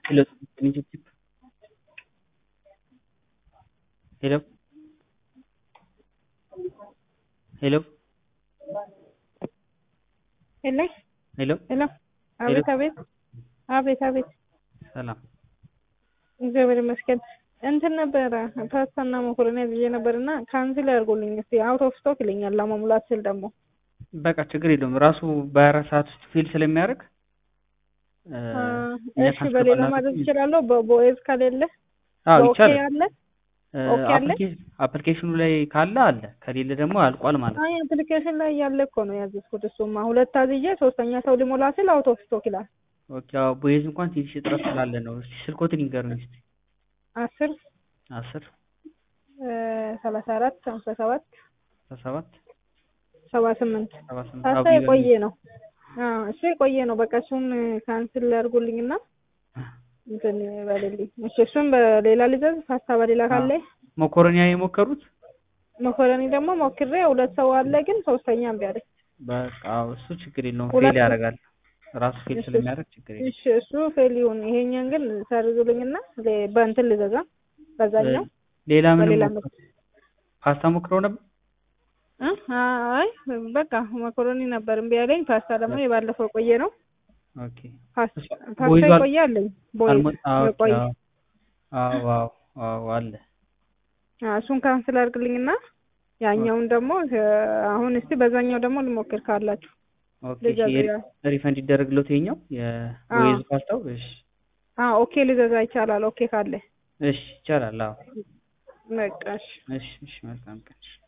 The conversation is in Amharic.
Hello, can you just keep? Hello? Hello? ሄሎ ሄሎ ሄሎ አቤት አቤት አቤት አቤት ሰላም እግዚአብሔር ይመስገን እንትን ነበረ ፓስታና መኮረኒ ብዬ ነበር እና ካንስል ያድርጉልኝ እስኪ አውት ኦፍ ስቶክ ይለኛል ለመሙላት ስል ደግሞ በቃ ችግር የለውም ራሱ በአራት ሰዓት ውስጥ ፊል ስለሚያደርግ እ፣ እኛ እሺ ካንስል በሌላ ባናደርግ ማድረግ ይችላለሁ በቦኤዝ ከሌለ አዎ በኦኬ ይቻላል አለ እ፣ ኦኬ አለ? አፕሊኬ- አፕሊኬሽኑ ላይ ካለ አለ ከሌለ ደግሞ አልቋል ማለት ነው አይ አፕሊኬሽን ላይ ያለ እኮ ነው ያዘዝኩት እሱማ ሁለት አዝዬ ሶስተኛ ሰው ሊሞላ ስል አውት ኦፍ ስቶክ ይላል ኦኬ አዎ ቦይዝ እንኳን ትንሽ እጥረት ስላለ ነው እስኪ ስልኮትን ይንገሩኝ እስኪ አስር አስር እ፣ ሰላሳ አራት ሀምሳ ሰባት አስራ ሰባት ሰባ ስምንት ሰባ ስምንት ፓስታ አዎ የቆየ ነው አዎ እሱ የቆየ ነው በቃ እሱን ካንስል ያድርጉልኝና እንትን በልልኝ እሺ እሱን በሌላ ልዘዝ ፓስታ በሌላ ካለ መኮረኒያ የሞከሩት መኮረኒ ደግሞ ሞክሬ ሁለት ሰው አለ ግን ሶስተኛ እምቢ አለኝ በቃ አዎ፣ እሱ ችግር የለውም ሁለት- ፌል ያደርጋል ራሱ ፌል እሺ። ስለሚያደርግ ችግር የለውም እሺ እሱ ፌል ይሁን ይሄኛን ግን ሰርዙልኝና ሌ- በእንትን ልዘዛ በዛኛው ሌላ ምንም በሌላ ሞክሩ- ፓስታ ሞክረው ነበር እ? አይ በቃ መኮረኒ ነበር እምቢ ያለኝ ፓስታ ደግሞ የባለፈው ቆየ ነው ኦኬ ፓስ- እሱ- ፓስታ ቦይዟል- የቆየ አለኝ ቦይዝ አልሞ- አዎ፣ ኦኬ፣ የቆየ አዎ አዎ አዎ አለ አዎ፣ እሱን ካንስል አድርግልኝና ያኛውን ደግሞ እ፣ አሁን እስቲ በዛኛው ደግሞ ልሞክር ካላችሁ ኦኬ ልዘዝ እሺ፣ ያ- ሪፈንድ ይደረግለት ይኸኛው የቦይዝ ፓስታው እሺ አዎ ኦኬ ልዘዛ ይቻላል ኦኬ ካለ እሺ ይቻላል አዎ በቃ እሺ እሺ እሺ መልካም ቀን እሺ